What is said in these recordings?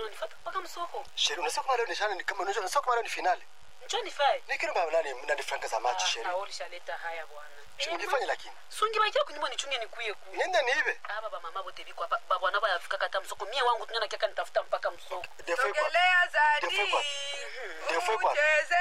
unanifuata mpaka msoko sheri unasema kama leo ni shana ni kama unajua unasema kama leo ni finali njo nifae ni kile baba nani nani franka za match sheri naolishaleta haya bwana sheri ungefanya lakini sungi bakia kunyuma nichunge nikuye ku nenda niibe aba bamama bote biko hapa babwana bayafika kata msoko mie wangu tunyana kiaka nitafuta mpaka msoko defo kwa Sogelea Zadi. Defo kwa Defo kwa Ucheze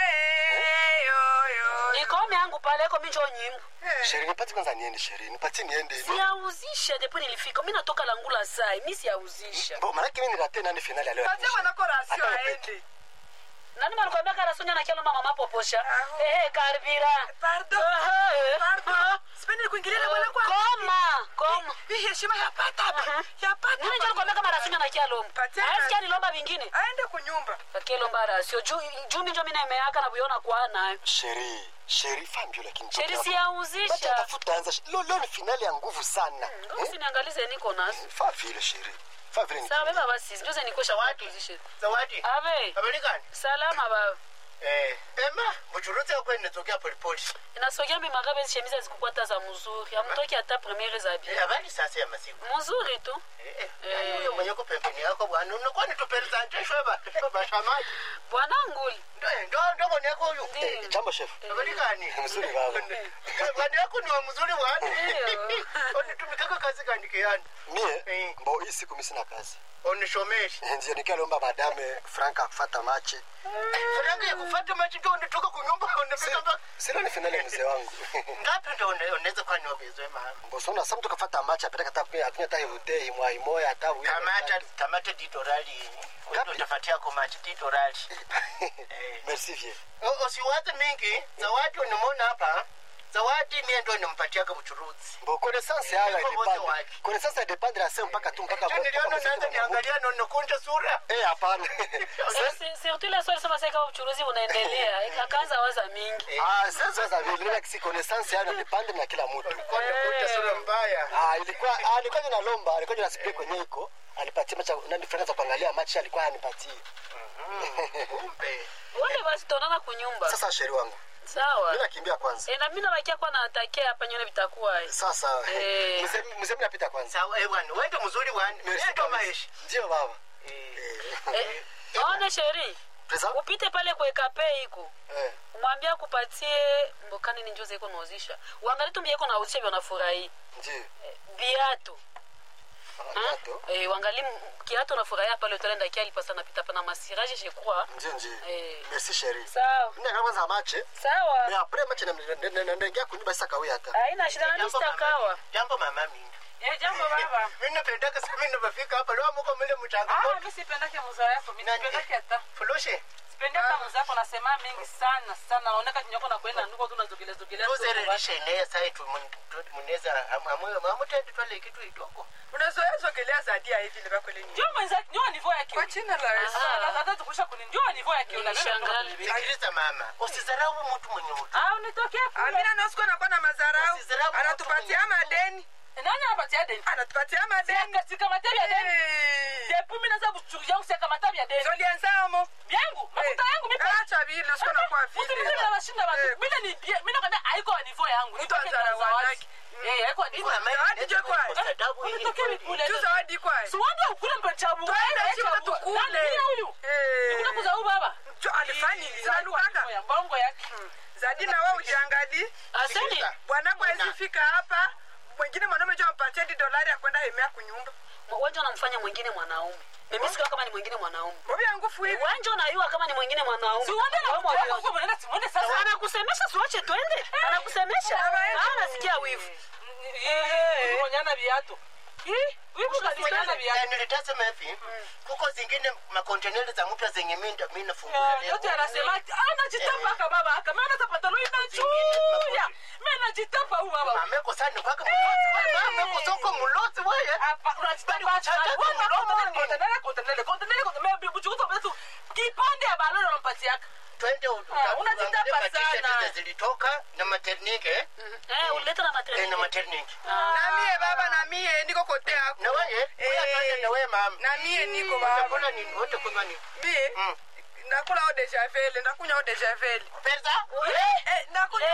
yoyo. nikome yangu pale eko minjo nyimbo sheri nipati kwanza niende sheri nipati niende siyauzisha depo nilifika mi natoka langula sai mi siyauzisha bo maana mimi nirate nani finali ya leo Patia mwanako rasio Hata aende. nani malikwambia karasonya na kialo mama mapoposha Aho. ehe karibira Pardon. Aha, eh. Pardon. Sipendi kuingilia na mwanako. koma koma Hii heshima yapata hapa. Yapata. nini njo likwambia kama rasunya na kialomba Patia- asikia nilomba vingine Aende kunyumba. kakilomba rasio juu juu minjo mi naemeaka na kuiona kwa nayo sheri sheri fambio lakini sheri Bacha siyauzisha tafuta anza leo leo ni finali ya nguvu sana usiniangalize niko nazo fa vile sheri fa vile ni sawa beba basi njoze nikosha Zawadi. watuzishe zawadi ave habari gani salama baba eh ema buchuruzi yako inatokea polepole inasogea mi magabe shemiza zikukwata za mzuri amtoki hata premiere za Eh, bi habari sasa ya masiku mzuri tu Eh, eh, yaani huyo mwenye uko pembeni yako bwana unakuwa ni tuperesante shweba shweba shamaji bwana nguli ndo ndo ndo bwana yako huyo Ndiyo. jambo chef habari gani mzuri baba Eh, bwana yako ni wa mzuri bwana Ndiyo. unitumikaka kazi gani kiani mie Eh. mbo hii siku mimi sina kazi unishomeshi ndio nikialomba madame franka kufata mache faranga ya kufuata machi ndo unatoka kunyumba unafika mpaka silo ni finali ya mzee wangu ngapi ndo une- unaweza kuwa niwabezwe mama mbosona sa mtu kafata mache apeleka hata kunya akunya hata hivute imwa imoya hata uyo tamata tamata ditorali Ngapi? utafatia ko machi ditorali merci vie O- usiwaze mingi zawadi unimona hapa zawadi mie ndo nimpatiaga buchuruzi mbo connaissance yayo Iko wote ilipanda wake. connaissance dependre ya sehemu mpaka tu mpaka Ndio niliona naanza niangalia na nikunja sura eh hapana Si- surtout ile swali sema sasa kama uchuruzi unaendelea akaanza waza mingi ah sasa za vile like si connaissance yayo dependre na kila mtu Nilikuwa nakunja sura mbaya ah ilikuwa ah alikuwa ninalomba alikuwa ninasikia kwenye iko alipatia macha nani franga za kuangalia machi alikuwa anipatie kumbe wale basi tuonana kunyumba sasa sheri wangu sawa mimi nakimbia kwanza e, na mimi nabakia kwa naatakia hapa nyone vitakuwa eh. sasa Eh. mzee mzee mimi napita kwanza sawa eh bwana wewe ndo mzuri bwana Merci mimi ndo kabisa. maisha ndio baba Eh, Eh, one sheri pesa upite pale kuekape iko eh mwambia kupatie mbokani ni njoze iko nauzisha uangali tu iko nauzisha vyo nafurahi ndio eh, viatu Gato. eh, wangali m- kiatu nafurahia pale utaenda kia alipasa napita pana masiraje je crois ndio ndio Eh. merci sheri sawa mimi nakaa kwanza mache mais sawa après mache na ndaingia kunyumba sasa kawia hata haina shida na jambo mista kawa mama jambo mama mimi Eh, jambo baba. mimi napendaka sana mimi nafika hapa leo mko mle mchanga Ah, mimi sipendake muzao yako. Mimi sipendake hata. fuloshe Sipendi hata muzao yako nasema mingi sana sana. Naoneka kinyoko na kwenda nduko tu nazogelea zogelea. tu tuzere baba. lishenea sai tu muneza amwe mamutende twale kitu itoko unazoea zogelea zadia hivi livakwele nyumba Njoo mwenzake, njoo nivo yake. kwa jina la Yesu Ah, hata tukusha kuni. Njoo nivo yake. Nilishangaa. sikiliza mama usizarau mtu mwenye utu Ah, unitokee kule. amina nosiko nakuwa na mazarau Usizarau mtu anatupatia mwenye- madeni Nani anapatia deni? anatupatia madeni Katika matabi ya deni. Eh. Depuis mimi naanza kuchukulia yangu sika matabi ya deni. zolienzamo Yangu, mafuta yangu mimi. acha vile usiko nakuwa Usimimi vile na washinda watu. Eh. Mimi ni mimi nakwambia haiko wa niveau yangu. Mtu Nitoke na azara zawadi. wanaki. Eh, haiko wa niveau. Zawadi je kwa? Unitokee mikule. tu zawadi kwaye Siwanda ukule mpechabu. Twende chini tukule. huyu. Eh. Nikuna kuzau baba. Jo, alifanya zinalukaka Ya bongo yake. zadi na wewe ujiangali aseni bwanako fika hapa mwingine mwanaume jo ampatie di dolari ya kwenda hemea kunyumba wanja unamfanya mwingine mwanaume mimi sikiwa kama ni mwingine mwanaume bobi ya nguvu hivi wanja unayua kama ni mwingine mwanaume Siwanda na Wewe mtu wako mwalimu. kwa mwenenda simuone sasa. anakusemesha siwache twende anakusemesha Ah, nasikia wivu Eh, kuonyana viatu. Hii, wivu kazimonyana viatu. nilitasema hivi kuko zingine makonteneri za mpya zenye minda mi nafungula Eh, leo. yote anasema ati, ah, najitapa aka baba aka maana hata pantaloni inachuya. Mimi najitapa huyu baba. mameko sana kwake mlozi wewe mameko soko mlozi wewe Hapa unajitapa kuchanja aka. tu Wewe mdomo kontenele, nini? kontenele, kontenele, kontenele, kontenele, mimi buchukuta mtu kipande ya baloni unampatiaka. twende Ah, unajitapa sana. zilitoka na maternike eh? eh uleta na Eh, na maternity maternike na mie baba na mie niko kote yako na wewe Eh. wewe twende na wewe mama na mie niko baba utakula nini wote kunywa nini mie Mm. nakula o dejavele ndakunywa o dejavele pesa Eh, nakunywa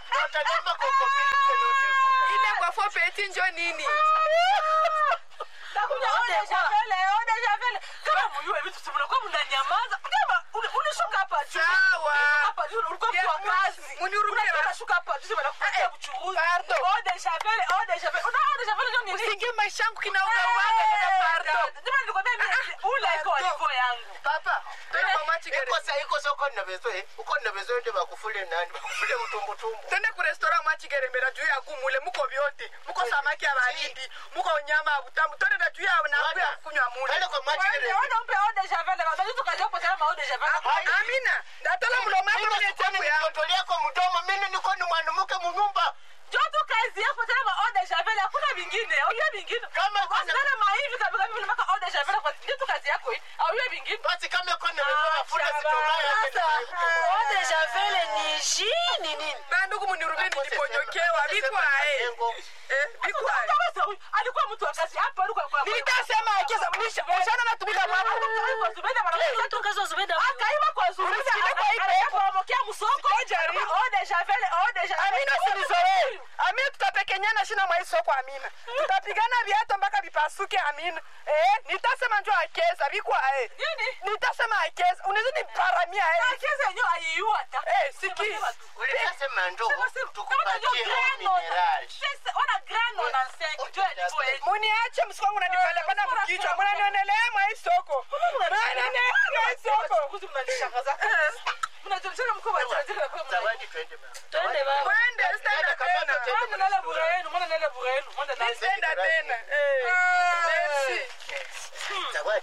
utalamba koko pili yote ile kwa fopeti njo nini Utakuja Wote ode kwa- javele, ode javele. Kama mjue vitu si mnakuwa mnanyamaza. Kama uli- ulishuka hapa juu. Sawa. Ulishuka hapa juu, ulikuwa mtu wa Ya, kazi. munihurumie Unatoka basi. shuka hapa juu, wanakupatia uchuruzi. Pardon. Ode javele, ode javele. Una ode javele ndio nini? usiingie maisha yangu kinaugauaga dada pardon Jamani, nilikwambia mimi ule iko Pardon. alivo yangu. papa twende kwa machi gere ikosa ikosa uko na bezo uko na bezo ndi bakufule nani bakufule mutumbutumbu twende ku restaurant machi gere mbera juu ya gumule muko vyote muko samaki ya baridi muko nyama ya butamu twende na juu ya na Bwana, ya kunywa mule twende kwa machi Wewe gere ona umpe ode javele. Kwa sababu tukaja kwa kama ode javele. Ah, amina ndatala muloma yako mwenye chapu yangu mtoto yako mdomo mimi niko ni mwanamke munyumba Joto kazi yako tena eau de javel hakuna vingine auye vingine Kama kuna- Wasichana maivi kabisa vile mpaka eau de javel kwa ndio tu kazi yako hii auye vingine basi kama iko na bezo mafuta Shabana. sitobaya Sasa, eau de javel ni ji ni nini? bandugu munirumie niliponyokewa bikwae eh bikwae Kama huyu alikuwa mtu wa kazi hapa alikuwa kwa nilitasema akiza mlisha mshana natumika mwapo kwa Zubeda mara Ile tu kazi wa Zubeda. akaiba kwa Zubeda Ulisikia kwa ipe? akapomokea msoko Jaribu. eau de javel eau de javel amina sinizoee amina tutapekenyana shina mwaisoko amina tutapigana viato mpaka vipasuke amina eh nitasema njo akeza bikwae Nini? nitasema akeza unaweza niparamia eh Akiza yenyewe aiua hata eh siki ulitasema ndo Sema si- kama tukupatie unajua grano, mineral sasa ona grano na senki ndio ilikuwa hivi. muniache msikongu nanipanda pana mkichwa mnanionelea mwaisoko mnanionelea mwaisoko Kuzi mnanishangaza. Mnajulikana mko wa tajiri na kwa mna. zawadi twende mama Twende baba. kwende sitaenda tena Mwana nala bure yenu, mwana nala bure yenu, mwana nala. sitaenda tena eh merci zawadi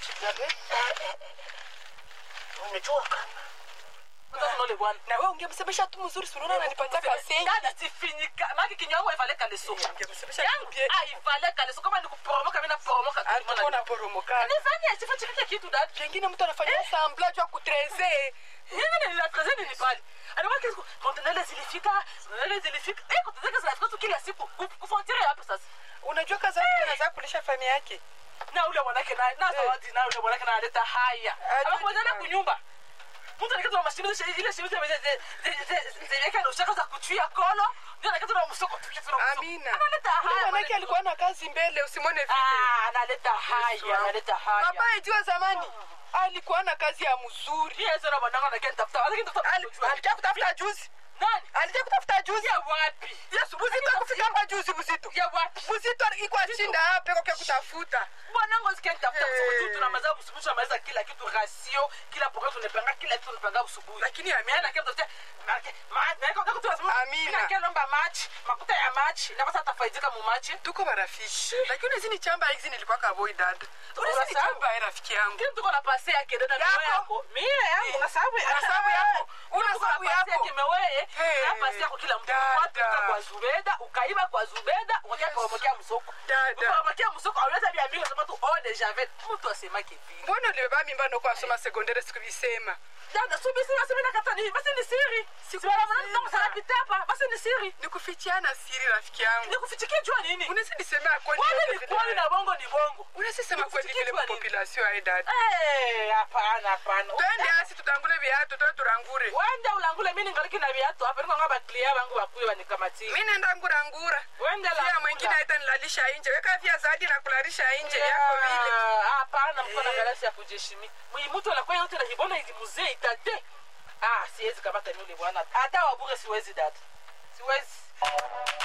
unajua kama Mtoto nole bwana. na wewe ungemsemesha tu mzuri sunaona ananipatia kasengi Dada sifinyika. Maki kinywangu haifale kaleso. ungemsemesha Yangu tu bien haifale kaleso kama ni kuporomoka mimi naporomoka tu. alikuwa na poromokana Nifanye sifa chikike kitu dada. pengine mtu anafanya sambla juu ya kutreze Nini nila present ni pale. Alikuwa kitu kontenele zilifika, kontenele zilifika. Eh kontenele zinafika tu kila siku. Kufontiere hapo sasa. unajua kazi yake anaweza kulisha familia yake na ule mwanake na na zawadi na ule mwanake na analeta haya Ajui anakuja jibani. kunyumba mtu anakata mashini ile ile shini zile zile na ushaka za kuchuia kolo ndio anakata na msoko tu kitu na amina analeta Ule haya mwanake alikuwa na kazi mbele usimwone vile ah analeta haya analeta haya baba ijua zamani alikuwa na kazi ya mzuri yeye sasa mwanangu anakenda tafuta anakenda Ali- tafuta alikuja kutafuta juzi nani alikuja kutafuta juzi ya wapi yesu buzito akufika hapa juzi buzito ya wapi buzito iko ashinda hapa kwa kutafuta mwanangu sikeni tafuta Eh. usubuhi tuna mazao usubuhi tunamaliza kila kitu rasio kila programu tunapanga kila kitu tunapanga usubuhi Lakini Amina- Mimi nakia mtafuta marke ma na kwa kitu lazima Amina. mimi nakia lomba match makuta ya match na basa tafaidika mu match tuko marafiki lakini unaweza ni chamba hizi nilikuwa kaboi dada unaweza ni Unasahau? chamba ya rafiki yangu kile tuko na pase yake dada Yako? yako yako mimi yangu na sababu Una sababu yako? Una Tuko na sababu pase yako? yake mewewe Hey. na pase yako kila mtu Dada. kwa tuka kwa Zubeda ukaiba kwa Zubeda ukakia kwa mokea msoko Dada. kwa mokea msoko auleta bia mingi sema tu oh de javel mtu asemake vile mbona ulibeba mimba ndokuwa asoma sekondari sikuvisema dada subi sima sima nakata ni basi ni siri si wala mwana ndio sana pitapa basi ni siri nikufichiana siri rafiki yangu nikufichikia jua nini unaweza nisema kweli kwani ni kwani na bongo ni bongo unaweza sema kweli Nikufichikia vile jua nini? population ai dada eh hapana hapana twende asi tutangule viatu to turangure wende ulangule mimi ningali na viatu hapa niko ngaba clear wangu wakuye wanikamatie mi nenda ngurangura wende la pia mwingine aita nilalisha inje weka vya zaidi na kulalisha inje yako vile hapana mko na galasi ya kujeshimi mwimutu anakuwa yote na hibona hizi muzee itate ah siwezi kamata yule bwana hata wabure siwezi dada siwezi